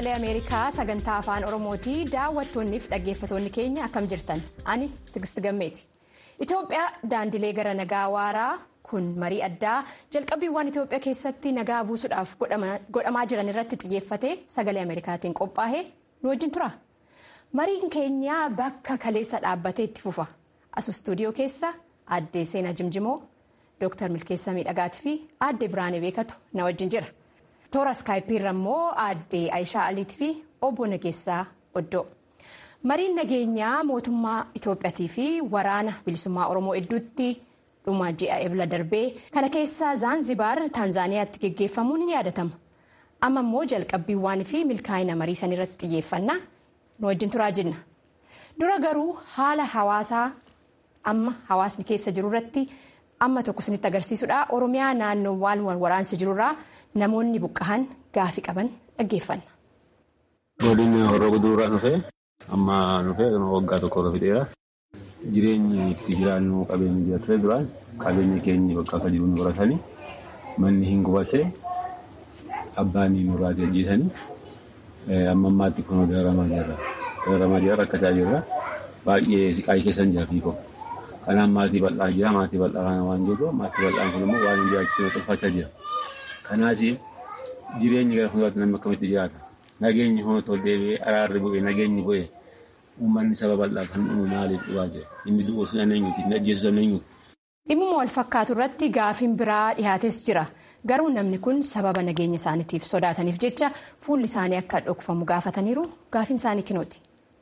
sagalee ameerikaa sagantaa afaan oromooti daawwattoonniif dhaggeeffatoonni keenya akkam jirtan ani tigist gammeeti itoophiyaa daandilee gara nagaa waaraa kun marii addaa jalqabbiiwwan itoophiyaa keessatti nagaa buusuudhaaf godhamaa jiran irratti xiyyeeffate sagalee ameerikaatiin qophaa'e nu wajjin tura mariin keenya bakka kaleessa dhaabbatee itti fufa as istuudiyoo keessa aaddee seenaa jimjimoo dooktar milkeessaa miidhagaatii fi aaddee biraanee beekatu na wajjin jira. toora iskaayipiirra immoo aaddee Aayishaa Aliitii fi obbo Nageessaa Oddoo. Mariin nageenyaa mootummaa Itoophiyaatii fi waraana bilisummaa Oromoo hedduutti dhuma ji'a ebla darbee kana keessaa Zaanzibaar Taanzaaniyaatti geggeeffamuun ni yaadatama. Amma immoo jalqabbiiwwan fi milkaa'ina marii san irratti xiyyeeffannaa nu wajjin turaa jenna. Dura garuu haala hawaasaa amma hawaasni keessa jiru irratti amma tokko isinitti agarsiisudha. Oromiyaa naannoowwan waraansi jirurraa namoonni buqqa'an gaafii qaban dhaggeeffanna. Godinni horroo guduurraa dhufee amma dhufee waggaa tokko irra fixeera. Jireenyi itti jiraannu qabeenyi jira ture duraan qabeenyi keenya bakka akka jiru nu horatanii manni hin gubatee abbaan nurraa ajjeesanii amma ammaatti kun dararamaa jirra. Dararamaa jirra rakkataa jirra. Baay'ee siqaayii keessa hin jira fiikoo. Kanaaf maatii bal'aa jira maatii bal'aa kana waan jiru maatii bal'aan kun immoo waan hin jiraachisuun tolfachaa jira. Kanaatiif jireenyi gara fuulduraatti namni akkamitti jiraata? Nageenyi hoo deebi'ee araarri bu'ee nageenyi bu'ee uummanni saba bal'aa kan uumu maaliif dhufaa jira? Inni du'uu sun eenyuuti? Inni ajjeesuu sun eenyuuti? Dhimmuma wal fakkaatu irratti gaafiin biraa dhihaates jira. Garuu namni kun sababa nageenya isaaniitiif sodaataniif jecha fuulli isaanii akka dhokfamu gaafataniiru gaafiin isaanii kinooti.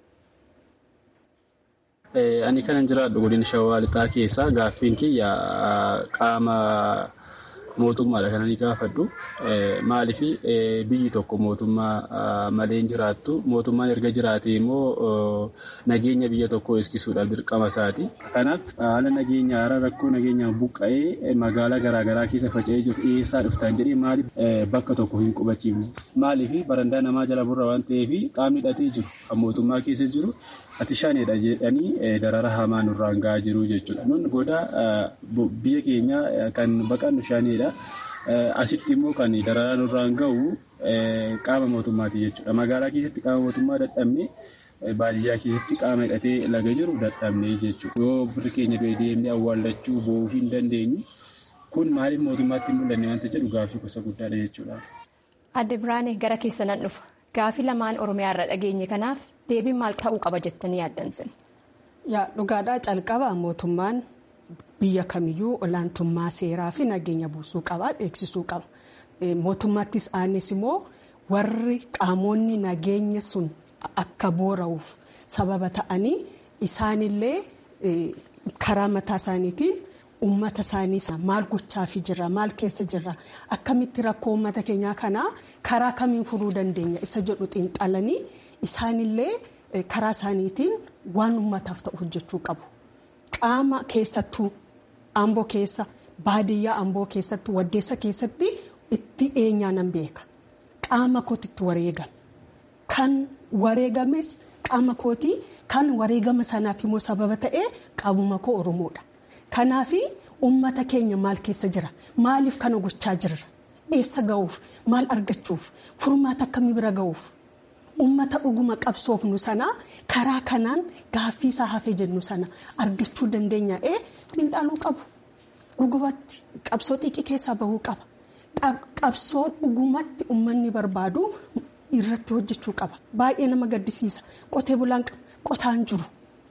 Ani kanan jiraadhu godina shawaa lixaa keessaa gaaffiin kiyya qaama mootummaadha kan ani gaafadhu. Maaliif biyyi tokko mootummaa malee hin jiraattu. Mootummaan erga jiraate immoo nageenya biyya tokkoo eegsisuudhaaf dirqama isaati. Kanaaf haala nageenya haala rakkoo nageenyaan buqqa'ee magaalaa garaagaraa keessa faca'ee jiru dhiyeessaa dhuftaan jedhee maaliif bakka tokko hin qubachiifne. Maaliif barandaa namaa jala burra waan ta'eef qaamni hidhatee jiru kan mootummaa keessa jiru ati shaneedha jedhanii darara hamaa nurraan gahaa jiru jechuudha. Nun goda biyya keenya kan baqannu shaneedha. Asitti immoo kan dararaa nurraan gahu qaama mootummaati jechuudha. Magaalaa keessatti qaama mootummaa dadhabnee baadiyyaa keessatti qaama hidhatee laga jiru dadhabnee jechuudha. Yoo firri keenya du'e deemnee awwaallachuu bo'uu hin dandeenyu kun maaliif mootummaatti hin mul'anne wanta jedhu gaaffii gosa guddaadha jechuudha. Adde Biraanee gara keessa nan dhufa. Gaafii lamaan Oromiyaa irra dhageenye kanaaf deebiin maal ta'uu qaba jettanii yaaddansan? Yaa dhugaadhaa calqaba mootummaan biyya kamiyyuu olaantummaa seeraa fi nageenya buusuu qaba beeksisuu qaba. Mootummaattis aanes immoo warri qaamonni nageenya sun akka boora'uuf sababa ta'anii isaanillee karaa mataa isaaniitiin uummata isaanii maal gochaafi jirra maal keessa jirra akkamitti rakkoo uummata keenyaa kanaa karaa kamiin furuu dandeenya isa jedhu xiinxalanii isaanillee karaa isaaniitiin waan uummataaf ta'u hojjechuu qabu. Qaama keessattuu amboo keessa baadiyyaa amboo keessatti waddeessa keessatti itti eenyaanan beeka qaama kootitti wareegame kan wareegames qaama kootii kan wareegama sanaaf immoo sababa ta'ee qaamuma koo oromoodha. Kanaaf uummata keenya maal keessa jira maaliif kana gochaa jirra eessa ga'uuf maal argachuuf furmaata akkamii bira ga'uuf uummata dhuguma qabsoofnu sana karaa kanaan gaaffii isaa hafee jennu sana argachuu dandeenya ee xiinxaluu qabu dhugumatti qabsoo xiqqii keessaa bahuu qaba qabsoo dhugumatti uummanni barbaadu irratti hojjechuu qaba baay'ee nama gaddisiisa qotee bulaan qotaan jiru.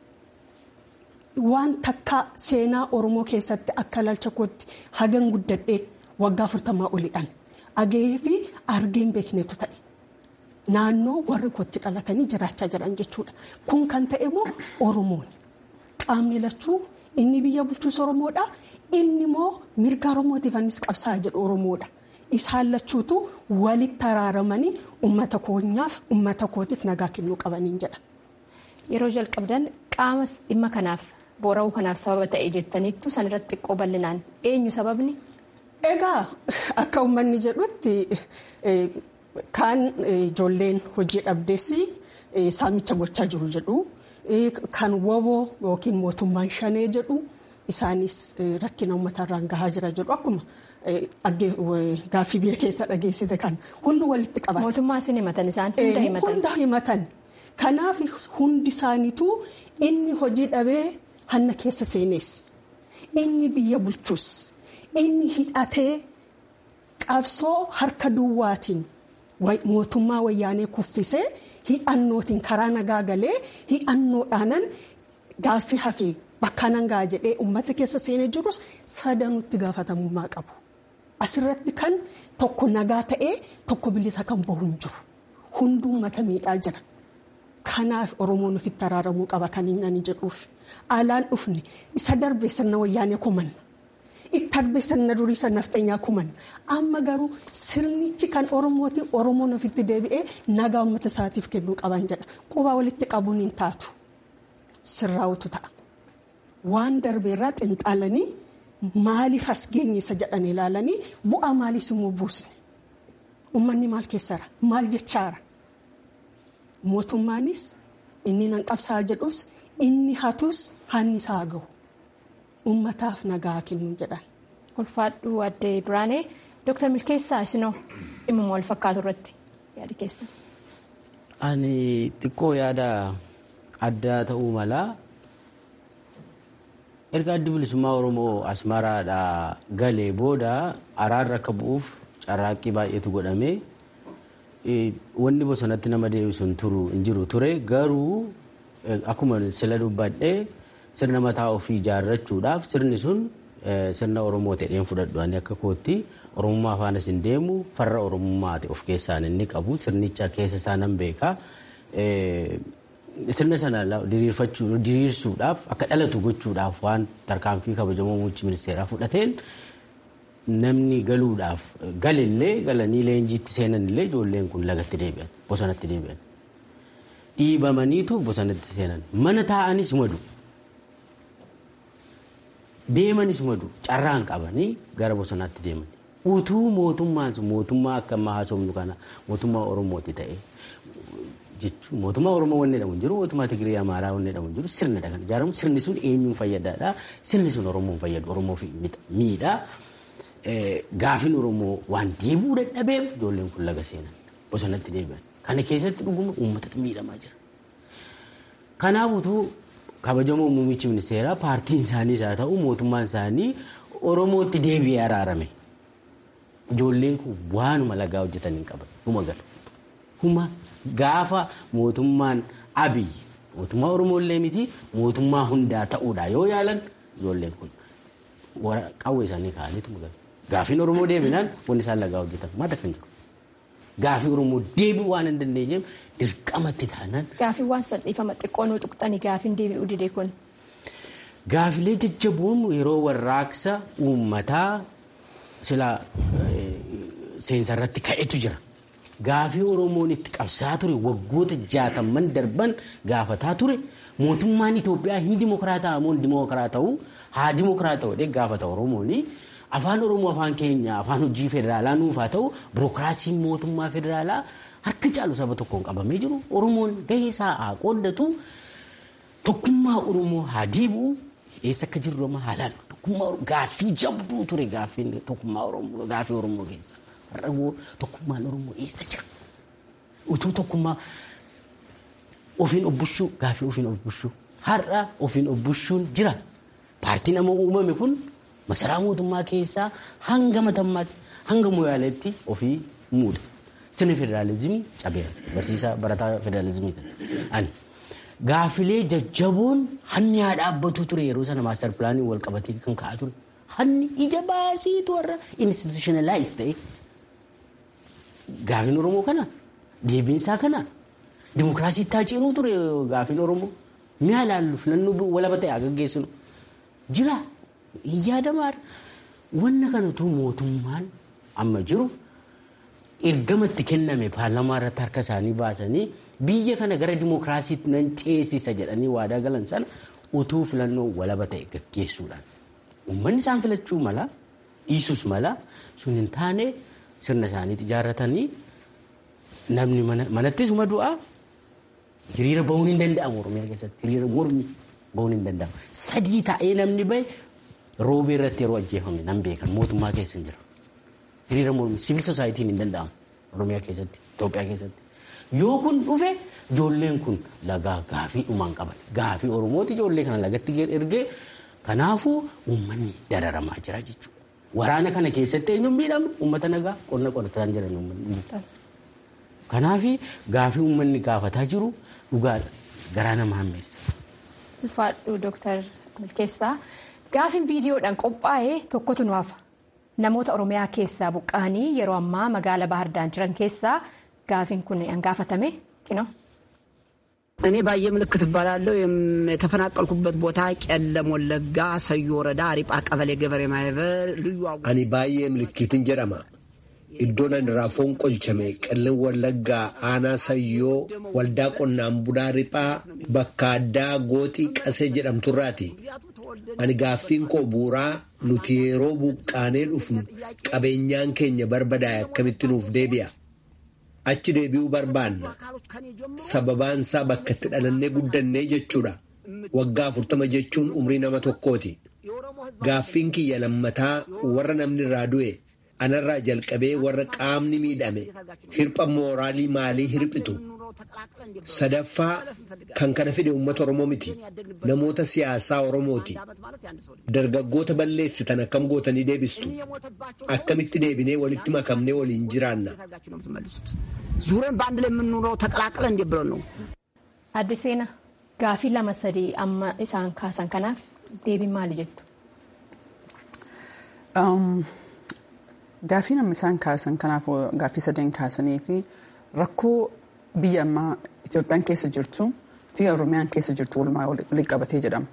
waan takka seenaa oromoo keessatti akka ilaalcha kootti hagan guddadhee waggaa afurtamaa olidhaan agahee fi argeen beeknetu ta'e naannoo warri kootti dhalatanii jiraachaa jiran jechuudha kun kan ta'e immoo oromoon qaamni lachuu inni biyya bulchuus oromoodha inni immoo mirga oromootiif anis qabsaa'aa jedhu oromoodha isaan lachuutu walitti araaramanii uummata keenyaaf uummata kootiif nagaa kennuu qabaniin jedha. Yeroo jalqabdan qaama dhimma kanaaf boora'uu kanaaf sababa ta'e jettaniittu san irratti xiqqoo bal'inaan eenyu sababni? Egaa akka uummanni jedhutti kaan ijoolleen hojii dhabdeessi saamicha gochaa jiru jedhu kan woboo yookiin mootummaan shanee jedhu isaanis rakkina uummatarraan gahaa jira jedhu akkuma gaaffii biyya keessa dhageessite kan hundi walitti qaban. Mootummaa isin himatan isaan hunda himatan. Hunda himatan. Kanaaf hundi isaaniituu inni hojii dhabee hanna keessa seenes inni biyya bulchus inni hidhatee qabsoo harka duwwaatiin mootummaa wayyaanee kuffisee hidhannootiin karaa nagaa galee hidhannoodhaanan gaaffii hafee bakka nangaa jedhee uummata keessa seenee jirus sadanutti gaafatamummaa qabu. Asirratti kan tokko nagaa ta'ee tokko bilisa kan bahu hin jiru. Hundi uummata miidhaa jira. Kanaaf Oromoon ofitti araaramuu qaba kan inni ani jedhuuf. Alaan dhufne isa darbe sirna wayyaanee kumanna. Itti darbe sirna durii sirna nafxeenyaa kumanna. Amma garuu sirnichi kan Oromooti Oromoon ofitti deebi'ee nagaa uummata isaatiif kennuu qaban jedha. Quba walitti qabuun hin taatu. Sirraa'utu ta'a. Waan darbeerraa xinxaalanii maaliif as geenye isa jedhan ilaalanii bu'aa maaliis immoo buusne. Uummanni maal keessaara? Maal jechaara? Mootummaanis inni nan qabsaa jedhus inni hatus hanni isaa gahu. Uummataaf nagaa kennuu jedhan. Ulfaadhuu addee Biraanee Dooktar Milkeessaa isinoo dhimma wal fakkaatu irratti yaada keessa. Ani xiqqoo yaada addaa ta'uu malaa erga addi bilisummaa Oromoo Asmaraadhaa galee booda araarri akka bu'uuf carraaqqii baay'eetu godhamee wanni bosonatti nama deebisu hin turu hin jiru ture garuu akkuma sila dubbadhee sirna mataa ofii ijaarrachuudhaaf sirni sun sirna Oromoo ta'een fudhadhu ani akka kootti Oromummaa faanas hin deemu farra Oromummaati of keessaan inni qabu sirnicha keessa isaa nan beekaa. Sirna sana diriirsuudhaaf akka dhalatu gochuudhaaf waan tarkaanfii kabajamoo muummichi ministeeraa fudhateen namni galuudhaaf galillee galanii leenjiitti seenanillee ijoolleen kun lagatti deebi'an bosonatti deebi'an. Dhiibamaniitu bosonatti seenan mana taa'anis madu deemanis madu carraan qabanii gara bosonaatti deeman. Utuu mootummaan sun mootummaa akka ammaa haasofnu kana mootummaa Oromooti ta'e jechuun mootummaa Oromoo wanni jedhamu hin jiru mootummaa Tigirii Amaaraa wanni jedhamu hin jiru sirnadha kan ijaaramu sirni sun eenyuun fayyadaadha sirni sun Oromoon fayyadu Oromoof miidha. Gaafiin Oromoo waan deebuu dadhabeef ijoolleen kun laga seenan bosonatti deebi'an. Kana keessatti dhuguma uummatatu miidhamaa jira. Kanaaf utuu kabajamoo muummichi ministeeraa paartiin isaaniis haa ta'u mootummaan isaanii Oromootti deebi'ee araarame. Ijoolleen kun waanuma lagaa hojjetan hin qaban. Huma galu. Huma gaafa mootummaan Abiyyi mootummaa Oromoo illee miti mootummaa hundaa ta'uudha yoo yaalan ijoolleen kun qawwee isaanii kaa'aniitu galu. Gaafiin Oromoo deebinaan wanni isaan lagaa hojjetan maata kan jiru. Gaafii Oromoo deebi'uu waan hin dandeenyeef dirqamatti taanaan. Gaafii waan salphifama xiqqoonuu tuqxanii gaafiin deebi'uu didee kun. Gaafilee jajjaboon yeroo warraaqsa uummataa sila seensarratti ka'etu jira. Gaafii Oromoon itti qabsaa ture waggoota jaatamman darban gaafataa ture mootummaan Itoophiyaa hin dimokiraataa moo hin dimokiraata'u haa dimokiraata'u jedhee gaafata Oromooni. Afaan Oromoo afaan keenya afaan hojii federaalaa nuuf haa ta'u birookiraasiin mootummaa federaalaa harka caalu saba tokkoon qabamee jiru Oromoon gahee isaa haa qooddatu tokkummaa Oromoo haa deebi'u eessa akka jirru amma haa laallu tokkummaa gaaffii jabduu ture gaaffiin tokkummaa Oromoo gaaffii Oromoo keessa har'a tokkummaan Oromoo eessa jira utuu tokkummaa ofiin obbushuu gaaffii ofiin obbushuu har'a ofiin obbushuun jira paartiin amma uumame kun. masaraa mootummaa keessaa hanga matammaatti hanga moyaaleetti ofii muuda. Sirni federaalizimii cabeera. Barsiisaa barataa federaalizimii ani. Gaafilee jajjaboon hanni haa dhaabbatu ture yeroo sana maastar pilaanii wal qabatee kan ka'aa ture. Hanni ija baasiitu warra institutionalize ta'e. Gaafiin Oromoo kana deebiinsaa kana dimokiraasii itti ceenuu ture gaafiin Oromoo. Mi'a laallu filannoo walaba ta'e haa gaggeessinu. Jira. yaadamaadha. Wanna kanatu mootummaan amma jiru ergamatti kenname paarlamaa irratti harka isaanii baasanii biyya kana gara dimokiraasiitti nan ceesisa jedhanii waadaa galan sana utuu filannoo walaba ta'e gaggeessuudhaan. Uummanni isaan filachuu mala dhiisus mala sun hin taane sirna isaaniitti ijaarratanii namni manattis uma du'aa hiriira bahuun hin danda'amu Oromiyaa keessatti hiriira mormi bahuun hin danda'amu. Sadii taa'ee namni bahe roobee irratti yeroo ajjeefame nan beekan mootummaa keessa hin jiru. hiriira mormii siviil soosaayitiin hin danda'amu Oromiyaa keessatti Itoophiyaa keessatti. Yoo kun dhufe ijoolleen kun lagaa gaafii dhumaan qaban gaafii Oromooti ijoollee kana lagatti ergee kanaafuu uummanni dararamaa jira jechuudha. Waraana kana keessatti eenyuun miidhamne uummata nagaa qonna qotataan jiran uummanni. Kanaaf gaafii uummanni gaafataa jiru dhugaadha garaa nama hammeessa. Ulfaadhu Dooktar Milkeessaa gaafiin viidiyoodhaan qophaa'e tokkotu nu hafa. Namoota Oromiyaa keessaa buqqa'anii yeroo ammaa magaala Baahardaan jiran keessaa gaafiin kun gaafatame kino. እኔ ባየ ምልክት እባላለሁ። የተፈናቀልኩበት ቦታ ቄለም ወለጋ ሰዮ ወረዳ አሪጳ ቀበሌ ገበሬ ማህበር ልዩ አኒ ባየ ምልክትን ጀደማ iddoon ani raafoon qolchame qellem wallaggaa aanaa sayyoo waldaa qonnaan bulaa riphaa bakka addaa gooxii qasee jedhamturraati ani gaaffiin koo buuraa nuti yeroo buqqaanee dhufnu qabeenyaan keenya barbadaa'e akkamitti nuuf deebi'a achi deebi'uu barbaanna sababaan isaa bakka itti dhalannee guddannee jechuudha waggaa afurtama jechuun umrii nama tokkooti gaaffiin kiyya lammataa warra namni irraa du'e anarraa jalqabee warra qaamni miidhame hirpha mooraalii maalii hirphitu sadaffaa kan kana fide uummata oromoo miti namoota siyaasaa oromooti dargaggoota balleessitan akkam gootanii deebistu akkamitti deebinee walitti makamnee waliin jiraanna. ዙረን በአንድ ላይ የምንኖረው ተቀላቅለን እንዴ ብለን ነው። Adde Seenaa gaafii lama sadii amma isaan kaasan kanaaf deebiin maali jettu? Gaafii namni isaan kaasan kanaaf gaafii sadeen kaasanii fi rakkoo biyya ammaa Itoophiyaan keessa jirtu fi Oromiyaan keessa jirtu walumaa walitti qabatee jedhama.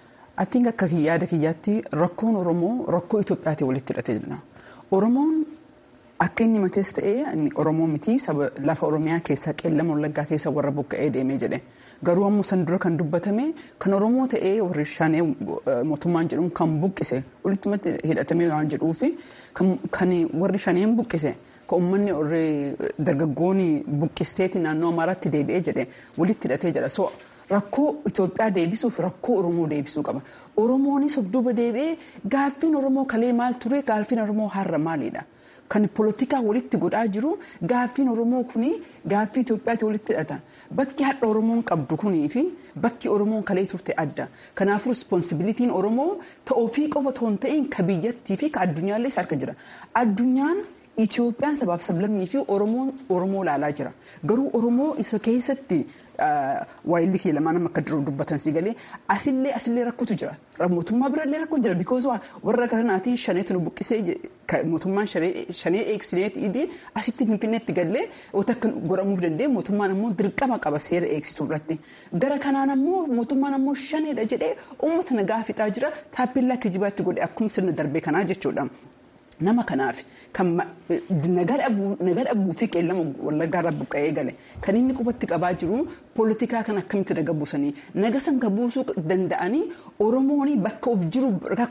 Atiin akka yaada kiyyaatti rakkoon Oromoo rakkoo Itoophiyaatiin walitti hidhatee jira. Oromoon akka inni matees ta'ee Oromoo miti lafa Oromiyaa keessa qeellama wallaggaa keessa warra buqqa'ee deemee jedhe. Garuu ammoo san dura kan dubbatame kan Oromoo ta'ee warri shanee mootummaan jedhuun kan buqqise walitti hidhatamee waan jedhuufi kan warri shaneen buqqise kan uummanni warri dargaggoonni buqqisteeti naannoo Amaaraatti deebi'ee jedhe walitti hidhatee jedha. So rakkoo Itoophiyaa deebisuuf rakkoo Oromoo deebisuu qaba. Oromoonis of duuba deebi'ee gaaffiin Oromoo kalee maal ture gaaffiin Oromoo har'a maalidha? Kan poolitikaa walitti godhaa jiru gaaffiin Oromoo kuni gaaffii Itoophiyaatti walitti hidhata. Bakki hadha Oromoon qabdu kunii fi bakki Oromoon kalee turte adda. Kanaafuu rispoonsibilitiin Oromoo ta'oofii qofa otoo hin ta'in ka biyyattii fi ka addunyaallee harka jira. Addunyaan Itoophiyaan sabaaf sablammii fi Oromoon Oromoo ilaalaa jira. Garuu Oromoo isa keessatti waayilli kee lamaan akka dura dubbatan si galee asillee asillee rakkotu jira. Mootummaa birallee rakkotu jira. Bikoos warra kanaatiin shaneetu nu buqqisee mootummaan shanee eegsineeti idii asitti finfinneetti gallee wanta akka godhamuuf dandeenye mootummaan ammoo dirqama qaba seera eegsisuu irratti. Gara kanaan ammoo mootummaan ammoo shaneedha jedhee uummata nagaa fixaa jira. Taappellaa kijibaatti godhe akkuma sirna darbee kanaa jechuudha. Nama kanaaf kan nagaa dhabuu fi qeellama wallaggaa irraa buqqa'ee gale kan inni qubatti qabaa jiru poolitikaa kan akkamitti naga buusanii naga san ka buusuu danda'anii Oromoon bakka of jiru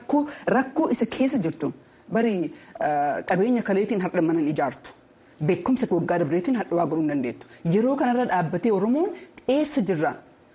rakkoo isa keessa jirtu bari qabeenya kaleetiin har'a mana ijaartu beekumsa waggaa dabreetiin har'a waa godhuu hin dandeettu yeroo kanarra dhaabbatee Oromoon eessa jirra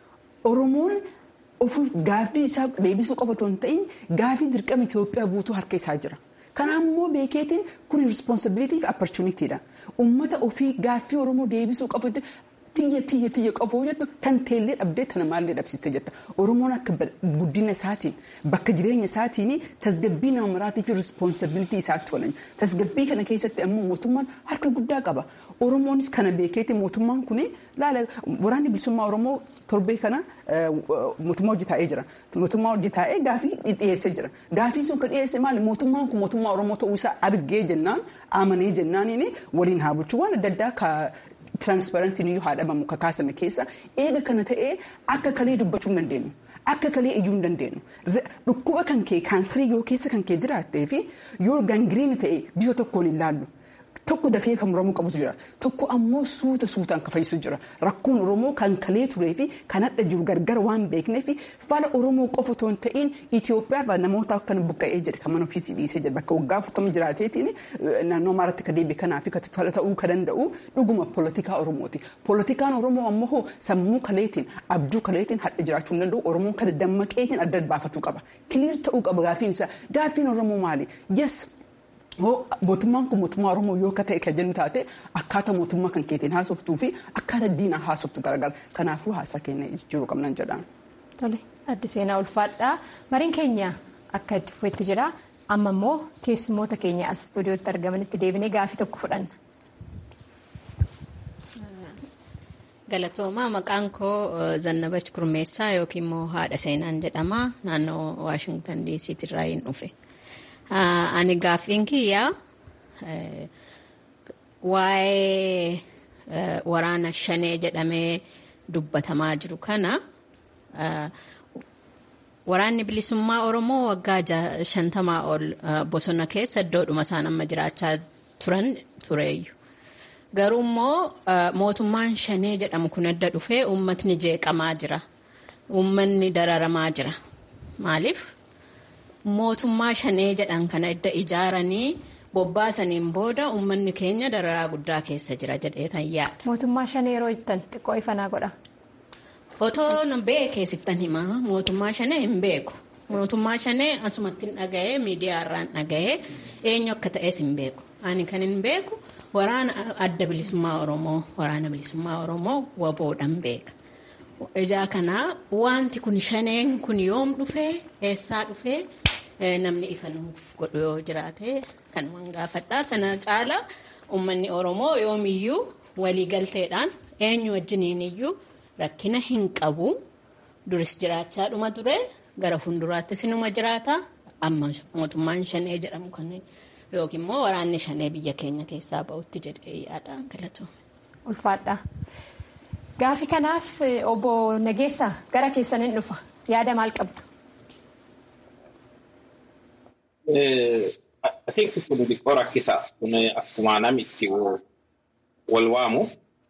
Oromoon ofuuf gaaffii isaa deebisuu qofa otoo hin ta'in gaaffii dirqama Itoophiyaa guutuu harka isaa jira. Kanaan immoo beekeetiin kun rispoonsibilitii fi opportunitiidha. Uummata ofii gaaffii Oromoo deebisuu qofa tiyya tiyya tiyya qofa jettu tan teellee dhabdee tana maallee dhabsiste jetta. Oromoon akka guddina isaatiin bakka jireenya isaatiin tasgabbii nama maraatii fi rispoonsibilitii isaatti oolan. Tasgabbii kana keessatti ammoo mootummaan harka guddaa qaba. Oromoonis kana beekeetiin mootummaan kun laala waraanni bilisummaa Oromoo torbee kana mootummaa hojii taa'ee jira. Mootummaa hojii taa'ee gaafii dhiyeessee jira. Gaafii sun kan dhiyeesse maali? Mootummaan kun mootummaa Oromoo ta'uu isaa argee jennaan amanee jennaaniin waliin haa bulchuu waan adda addaa tiraansparansiin iyyuu haa dhabamu ka kaasame keessa eega kana ta'ee akka kalee dubbachuu hin dandeenyu. Akka kalee iyyuu hin dandeenyu. Dhukkuba kan kee kaansarii yoo keessa kan kee jiraattee fi yoo gangiriin ta'e bifa tokkoon hin laallu. Tokko dafee kan muramuu qabutu jira. Tokko ammoo suuta suutaan kan fayyisu jira. Rakkoon Oromoo kan kalee turee fi kan hadha jiru gargar waan beeknee fi fala Oromoo qofa otoo hin ta'in Itoophiyaa namoota akka buqqa'ee jedhe kan mana ofiisii dhiisee jedhe bakka waggaa afurtama jiraateetiin naannoo Amaaraatti ka deebi'e kanaa fi fala ta'uu ka danda'u dhuguma poolitikaa Oromooti. Poolitikaan Oromoo ammoo sammuu kaleetiin abjuu kaleetiin hadha jiraachuu hin danda'u Oromoon kan dammaqeetiin adda baafatuu qaba. Kiliir ta'uu qaba gaaffiin isaa. Gaaffiin Oromoo maali? Yes mootummaan kun mootummaa Oromoo yoo akka ta'e kan jennu taate akkaataa mootummaa kan keetiin haasoftuu fi akkaataa diinaa haasoftu garagara. Kanaafuu haasaa keenya jiru qabnan jedhaan. Tole addi seenaa ulfaadhaa mariin keenya akka itti fufetti jira amma immoo keessummoota keenya as istuudiyootti argamanitti deebinee gaafii tokko fudhanna. Galatoomaa maqaan koo Zannabach Kurmeessaa yookiin immoo haadha seenaan jedhama naannoo Waashingtan DC'tti irraa hin dhufe. Ani gaaffiin kiyyaa waa'ee waraana shanee jedhamee dubbatamaa jiru kana waraanni bilisummaa Oromoo waggaa shantamaa ol bosona keessa iddoodhuma isaan amma jiraachaa turan tureeyyu. Garuu immoo mootummaan shanee jedhamu kun adda dhufee uummatni jeeqamaa jira. Uummanni dararamaa jira. Maaliif? Mootummaa shanee jedhan kana edda ijaaranii bobbaasaniin booda uummanni keenya dararaa guddaa keessa jira jedheetan yaada. Mootummaa shanee yeroo jettan xiqqoo ifanaa godha. Otoo beekee sittan himaa mootummaa shanee hin beeku. Mootummaa shanee asumatti hin dhaga'ee miidiyaa irraan dhaga'ee eenyu akka ta'es hin beeku. Ani kan hin beeku waraana adda bilisummaa Oromoo waraana bilisummaa Oromoo waboodhaan beeka. Ijaa kanaa wanti kun shaneen kun yoom dhufee eessaa dhufee namni ifa nuuf godhu yoo jiraate kanumaan gaafadhaa sana caala uummanni Oromoo yoomiyyuu waliigalteedhaan eenyu wajjiniin iyyuu rakkina hin qabu duris jiraachaa dhuma ture gara fuulduraattis inuma jiraata amma mootummaan shanee jedhamu kan yookiin immoo waraanni shanee biyya keenya keessaa ba'utti jedhee yaada galatu. Ulfaadha. Gaafi kanaaf obbo Nageessaa gara keessan hin dhufa yaada maal qabdu? Atiikni kun xiqqoo rakkisa. Kun akkuma namni itti wal waamu.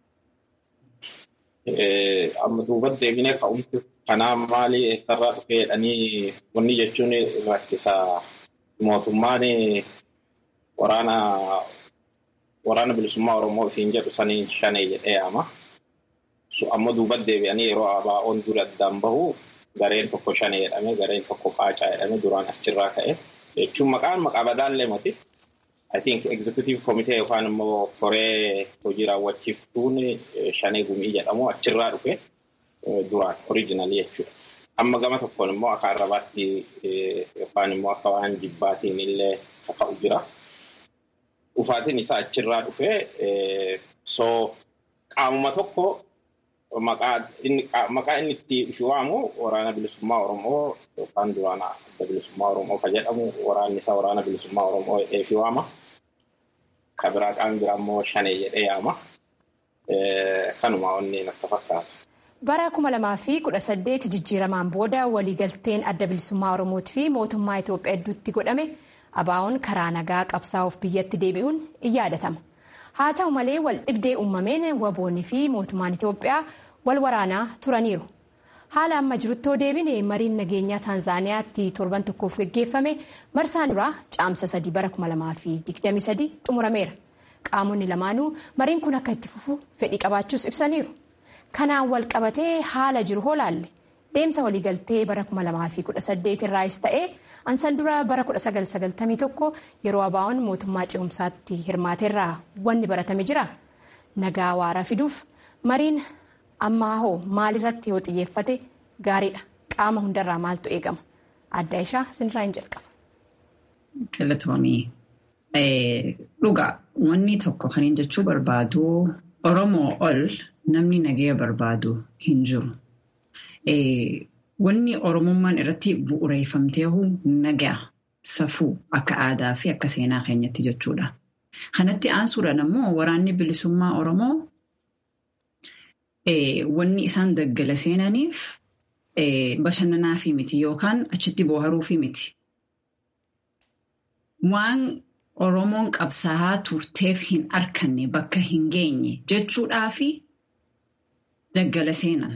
Amma duubatti deebinee ka'umsi kanaa maali eessarraa dhufee jedhanii wanni jechuun rakkisa. Mootummaan waraana waraana bilisummaa Oromoo ofiin jedhu saniin shanee jedhee yaama. Amma duubatti deebi'anii yeroo ABO'n dura addaan bahu gareen tokko shanee jedhame gareen tokko qaacaa jedhame duraan achirraa ka'e. jechuun maqaan maqaa badaallee moti. I think executive committee yookaan immoo koree hojii raawwachiiftuun shanee gumii jedhamu achirraa dhufe duraan original jechuudha. Amma gama tokkoon immoo akka arrabaatti yookaan immoo akka waan jibbaatiin illee kaka'u jira. Dhufaatiin isaa achirraa dhufe so qaamuma tokko maqaa inni itti ifi waamu waraana bilisummaa Oromoo yookaan duraan adda bilisummaa Oromoo kan jedhamu waraanni isaa waraana bilisummaa Oromoo jedhee ifi waama. Kan biraa qaamni biraa immoo shanee jedhee yaama. Kanuma onni natti fakkaata. Bara kuma lamaa fi kudha saddeet jijjiiramaan booda waliigalteen adda bilisummaa Oromootii fi mootummaa Itoophiyaa hedduutti godhame ABO'n karaa nagaa qabsaa'uuf biyyatti deebi'uun in yaadatama. Haa ta'u malee wal dhibdee uumameen waboonni fi mootummaan Itoophiyaa wal waraanaa turaniiru. Haala amma jiruttoo deebine mariin nageenyaa Taanzaaniyaatti torban tokkoof geggeeffame marsaan duraa caamsa sadii bara kuma lamaa fi digdami sadii xumurameera. Qaamonni lamaanuu mariin kun akka itti fufu fedhii qabaachuus ibsaniiru. Kanaan wal qabatee haala jiru hoo laalle deemsa waliigaltee bara kuma lamaa fi kudha saddeet irraayis ta'ee ansan dura bara kudha sagal sagaltamii tokko yeroo ABO'n mootummaa ce'umsaatti hirmaateerraa wanni baratame jira. Nagaa waaraa fiduuf mariin ammaa hoo maalirratti yoo xiyyeeffate gaariidha. Qaama hundarraa maaltu eegama? Adda ishaa sinirraa hin jalqaba. Galatoomii. Dhugaa wanni tokko kan hin jechuu barbaadu Oromoo ol namni nagaya barbaadu hin jiru. Wanni Oromummaan irratti bu'uureeffamtee nagaa safuu akka aadaa fi akka seenaa keenyatti jechuudha. Kanatti aansuudhaan immoo waraanni bilisummaa Oromoo wanni isaan daggala seenaniif bashannanaa fi miti yookaan achitti booharuu fi miti. Waan Oromoon qabsaa'aa turteef hin arkanne bakka hin geenye jechuudhaa fi daggala seenan.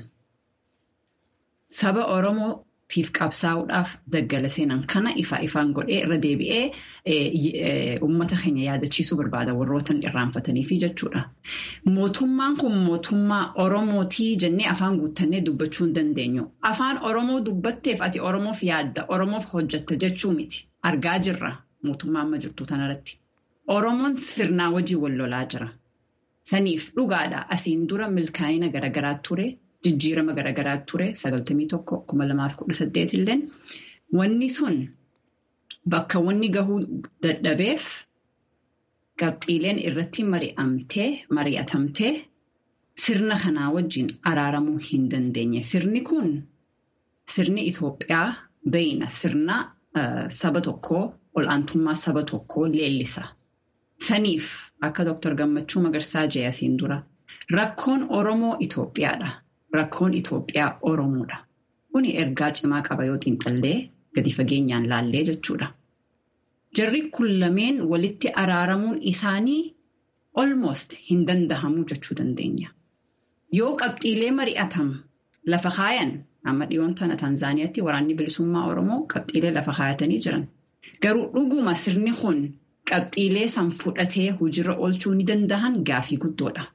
Saba Oromootiif qabsaa'uudhaaf daggala seenan kana ifaa ifaan godhee irra deebi'ee uummata keenya yaadachiisuu barbaada warroottan irraanfataniifi jechuudha. Mootummaan kun mootummaa Oromootii jennee afaan guuttannee dubbachuu hin dandeenyu. Afaan Oromoo dubbatteef ati Oromoof yaadda, Oromoof hojjetta jechuu miti. Argaa jirra. mootummaa amma jirtu tanarratti. Oromoon sirnaa wajjin wal lolaa jira. Saniif dhugaadha asiin dura milkaa'ina garaagaraa ture jijjiirama garaagaraa ture sagaltamii tokko kuma lamaaf kudha saddeet illee wanni sun bakka wanni gahuu dadhabeef qabxiileen irratti mari'atamtee sirna kanaa wajjin araaramuu hin dandeenye. Sirni kun sirni Itoophiyaa beeyna sirna saba tokkoo ol'aantummaa saba tokkoo leellisa. Saniif akka Dr. Gammachuu Magarsaa jee asiin dura rakkoon Oromoo Itoophiyaadha. Rakkoon Itoophiyaa Oromoodha. Kuni ergaa cimaa qaba yoo xiinxallee gadi fageenyaan laallee jechuudha. Jarri kun lameen walitti araaramuun isaanii almost hin dandahamuu jechuu dandeenya. Yoo qabxiilee mari'atam lafa kaayan amma dhiyoon tana Taanzaaniyaatti waraanni bilisummaa Oromoo qabxiilee lafa kaayatanii jiran. Garuu dhuguma sirni kun qabxiilee san fudhatee hojiirra oolchuu ni dandahan gaafii guddoodha.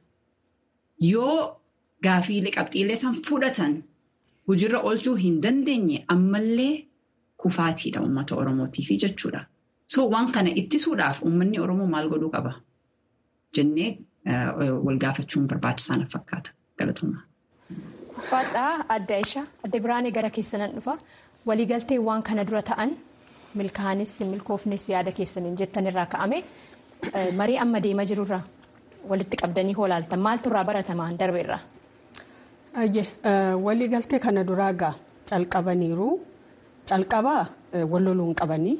Yoo gaafiilee qabxiilee san fudhatan hojiirra oolchuu hin dandeenye ammallee kufaatiidha uummata Oromootiif jechuudha. So waan kana ittisuudhaaf uummanni Oromoo maal godhuu qaba? Jennee wal gaafachuun barbaachisaa fakkaata. Galatoomaa. Uffadhaa adda ishaa adda biraanee gara keessanan dhufa waliigaltee waan kana dura ta'an milkaa'anis milkoofnes yaada keessaniin jettanirraa ka'ame marii amma deemaa jirurraa walitti qabdanii hoolaaltan maaltu irraa baratamaan darbeerraa. Waliigaltee kana duraa gaa calqabaniiru calqabaa walloluun qabanii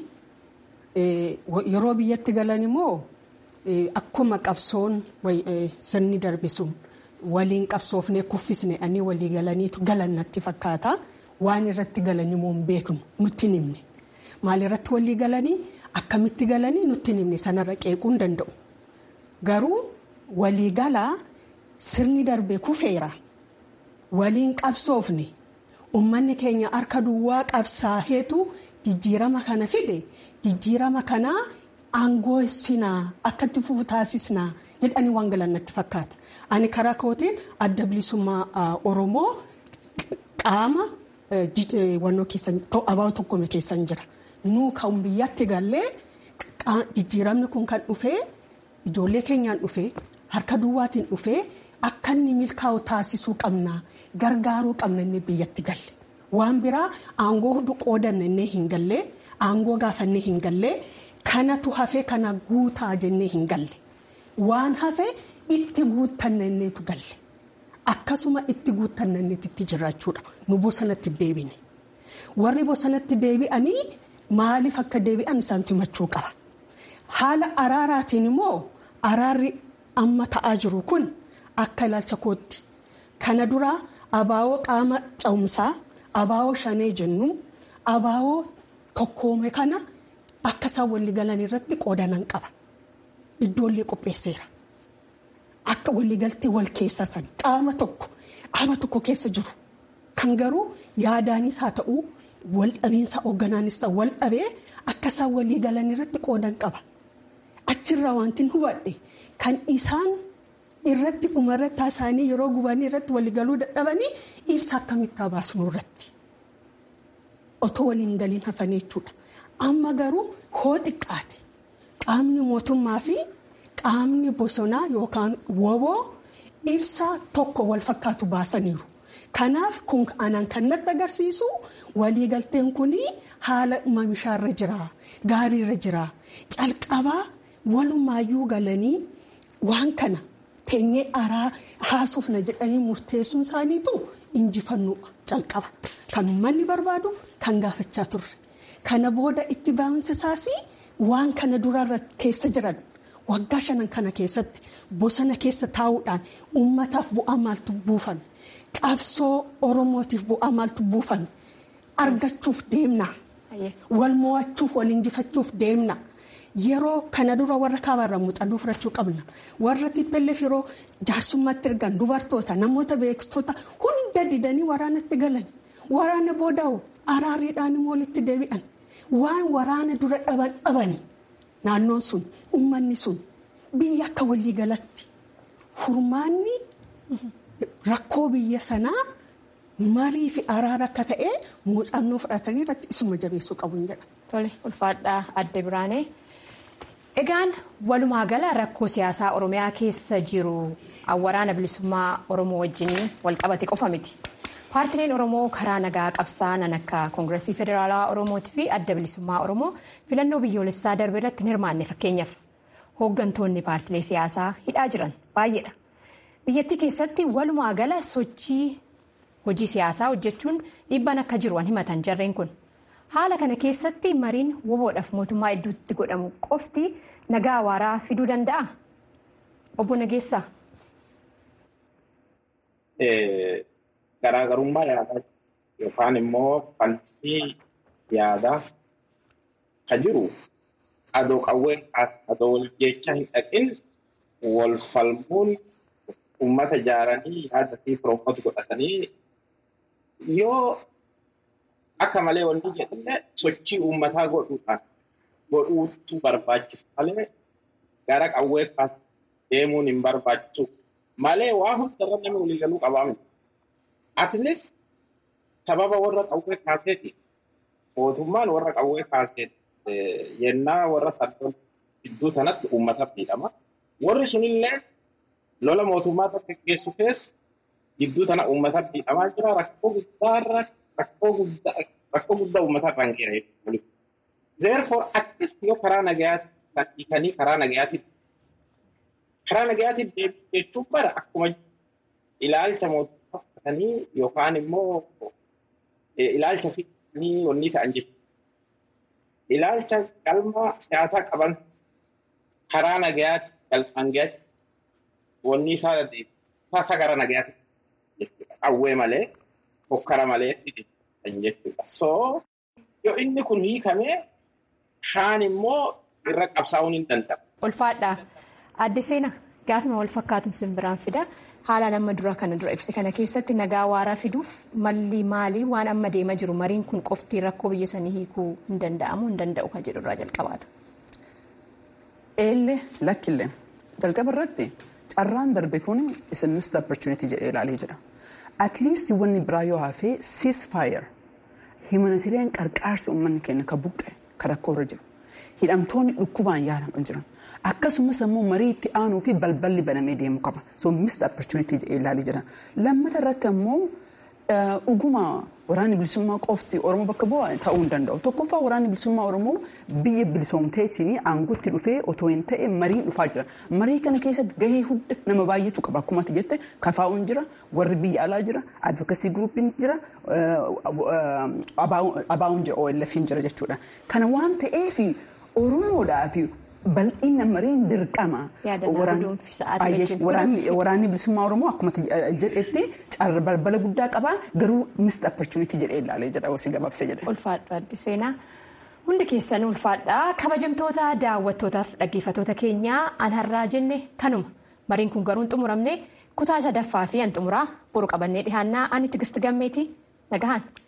yeroo biyyatti galan immoo akkuma qabsoon sirni darbe sun waliin qabsoofnee kuffisne ani walii galaniitu galan natti fakkaata waan irratti galanii immoo hin beeknu nutti himne maal irratti walii galanii akkamitti galanii nutti himne sanarra qeequu hin danda'u garuu walii galaa sirni darbe kufeera waliin qabsoofne uummanni keenya harka duwwaa qabsaaheetu jijjiirama kana fide jijjiirama kanaa aangoo sinaa akkatti fufu taasisnaa jedhanii waan galan natti fakkaata. Ani karaa kootiin adda bilisummaa Oromoo qaama wannoo keessan abaawo tokkome keessan jira. Nuu kan biyyatti gallee jijjiiramni kun kan dhufee ijoollee keenyaan dhufee harka duwwaatiin dhufee akka inni milkaa'u taasisuu qabna gargaaruu qabna inni biyyatti galle. Waan biraa aangoo hundi qoodanne inni hin gallee aangoo gaafannee hin gallee kanatu hafee kana guutaa jennee hin galle. Waan hafee itti guuttannanneetu galle. Akkasuma itti guuttannanneetitti jiraachuudha. Nu bosonatti deebine. Warri bosonatti deebi'anii maaliif akka deebi'an isaan himachuu qaba. Haala araaraatiin immoo araarri amma ta'aa jiru kun akka ilaalcha kootti. Kana duraa abaawoo qaama cawumsaa, abaawoo shanee jennu, abaawoo tokkoome kana akka isaan walii galan irratti qoodanan qaba. Iddoollee qopheesseera. Akka waliigaltee wal keessa san qaama tokko qaama tokko keessa jiru kan garuu yaadaanis haa ta'u wal dhabiinsa hoogganaanis ta'u wal dhabee akka isaan walii galan irratti qoodan qaba. Achirraa wanti hubadhe kan isaan irratti dhumarratti isaanii yeroo gubanii irratti walii galuu dadhabanii ibsa akkamitti baasnu irratti otoo waliin galiin hafanii jechuudha. Amma garuu hoo xiqqaate qaamni mootummaa fi. Qaamni bosonaa yookaan woboo ibsa tokko wal fakkaatu baasaniiru. Kanaaf kun anaan kan natti agarsiisu waliigalteen kun haala oomishaarra jira. Gaariirra jira. Calqabaa walumaayyuu galanii waan kana teenyee araa haasofna jedhanii murteessuun isaaniitu injifannoo calqaba. Kan uummanni barbaadu kan gaafachaa turre. Kana booda itti baa'insisaas waan kana durarra keessa jiran. Waggaa shanan kana keessatti bosona keessa taa'uudhaan uummataaf bu'aa maaltu buufame qabsoo oromootiif bu'aa maaltu buufame argachuuf deemna wal mo'achuuf wal injifachuuf deemna yeroo kana dura warra kaabarra muuxannoo fudhachuu qabna warra tippelleef yeroo jaarsummaatti ergan dubartoota namoota beektota hunda didanii waraanatti galan waraana boodaa'u araariidhaan immoo walitti deebi'an waan waraana dura dhaban dhabani. Naannoon sun uummanni sun biyya akka waliigalatti furmaanni rakkoo biyya sanaa marii fi araara akka ta'e muuxannoo fudhatanii irratti isuma jabeessuu qabuun jedha. Tole ulfaadhaa adda biraanee. Egaan walumaa gala rakkoo siyaasaa Oromiyaa keessa jiru waraana bilisummaa Oromoo wajjin walqabate qofa miti. Paartileen Oromoo karaa nagaa qabsaa'an akka Koongireesii Federaalaa Oromootii fi adda bilisummaa Oromoo filannoo biyyoolessaa darbe irratti hin hirmaanne fakkeenyaaf hooggantoonni paartilee siyaasaa hidhaa jiran baay'eedha. Biyyattii keessatti walumaa gala sochii hojii siyaasaa hojjechuun dhiibbaan akka jiru himatan jarreen kun. Haala kana keessatti mariin woboodhaaf mootummaa hedduutti godhamu qofti nagaa waaraa fiduu danda'a? Obbo Nageessaa. Garaagarummaa yaadaa yookaan immoo falmii yaadaa kan jiru adoo qawwee adoo wal jecha hin dhaqin wal falmuun uummata ijaaranii yaada fi firoommata godhatanii yoo akka malee wanti jedhamne sochii uummataa godhuudhaan godhuutu barbaachisa malee gara qawwee deemuun hin barbaachisu malee waa hundarra namni waliigaluu qabaa miti. Atleast sababa warra qawwee kaaseeti mootummaan warra qawwee kaaseeti yennaa warra saddoon gidduu sanatti uummata miidhama. Warri sunillee lola mootummaa tokko geessu keessa gidduu tana uummata miidhamaa jira rakkoo guddaarra rakkoo guddaa rakkoo guddaa uummata irraan geera Therefore akkas yoo karaa nagayaatti hiikanii karaa nagayaatti karaa nagayaatti deebi'u jechuun bara akkuma ilaalcha mootummaa fudhatanii yookaan immoo ilaalcha fixanii wanni ta'an jechuudha. Ilaalcha galma siyaasaa qaban karaa nagayaatti galmaan gayaatti wanni isaa isaa gara nagayaatti jechuudha. Qawwee malee hokkara malee jechuudha. So yoo inni kun hiikamee kaan immoo irra qabsaa'uun hin danda'amu. Ulfaadhaa. Adde seenaa gaafuma wal fakkaatuun simbiraan fida. Haalaan amma dura kana dura ibse kana keessatti nagaa waaraa fiduuf malli maalii waan amma deemaa jiru mariin kun qofti rakkoo biyya sanii hiikuu hin danda'amu hin danda'u kan jedhu irraa jalqabaata. Eellee lakkillee jalqaba irratti carraan darbe kun is a missed opportunity jedhee ilaalee jira. At least wanni biraa yoo hafee ceasefire humanitarian qarqaarsi uummanni keenya kan buqqe kan rakkoo irra jiru. Hidhamtoonni dhukkubaan yaalaman jiran. Akkasumas immoo marii itti aanuu fi balballi banamee deemu qaba. So missed opportunity jedhee ilaalee jira. Lammata irratti immoo dhuguma waraanni bilisummaa qofti Oromoo bakka bu'aa ta'uu hin danda'u. Tokkoffaa waraanni bilisummaa Oromoo biyya bilisoomteetiin aangotti dhufee otoo hin ta'e mariin dhufaa jira. Marii kana keessatti gahee hunda nama baay'eetu qaba. Akkuma ati jette kafaa'uun jira, warri biyya alaa jira, advokasii guruupiin jira, abaa'uun jira, OLF'n jira jechuudha. Kana waan ta'eef Oromoodhaaf bal'ina mariin dirqama. Waraanni bilisummaa Oromoo akkuma jedhetti balbala guddaa qabaa garuu missed opportunity jedhee ilaalee jedha hosi gabaabsee jedhe. Ulfaadha adde seenaa. Hundi keessan ulfaadha. Kabajamtoota daawwattootaaf dhaggeeffattoota keenyaa an har'aa jenne kanuma. Mariin kun garuu hin xumuramne kutaa sadaffaa fi an xumuraa boru qabannee dhihaannaa ani tigisti gammeeti nagahan.